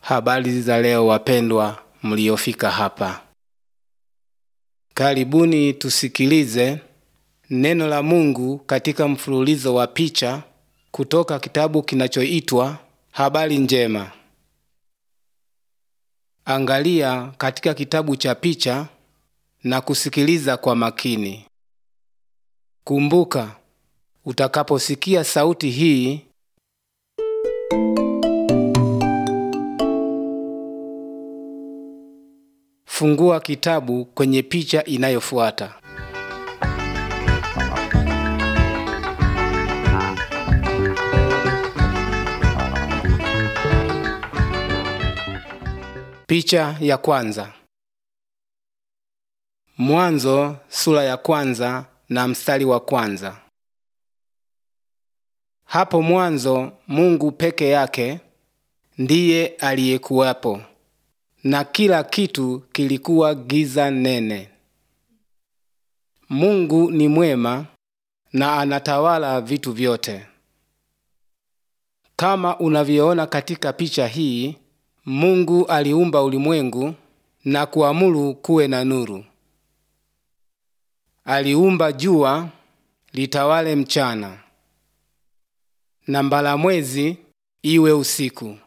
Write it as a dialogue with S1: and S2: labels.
S1: Habari za leo wapendwa mliofika hapa. Karibuni tusikilize neno la Mungu katika mfululizo wa picha kutoka kitabu kinachoitwa Habari Njema. Angalia katika kitabu cha picha na kusikiliza kwa makini. Kumbuka, utakaposikia sauti hii Fungua kitabu kwenye picha inayofuata. Picha ya kwanza. Mwanzo sura ya kwanza na mstari wa kwanza. Hapo mwanzo Mungu peke yake ndiye aliyekuwapo na kila kitu kilikuwa giza nene. Mungu ni mwema na anatawala vitu vyote. Kama unavyoona katika picha hii, Mungu aliumba ulimwengu na kuamuru kuwe na nuru. Aliumba jua litawale mchana na mbalamwezi iwe usiku.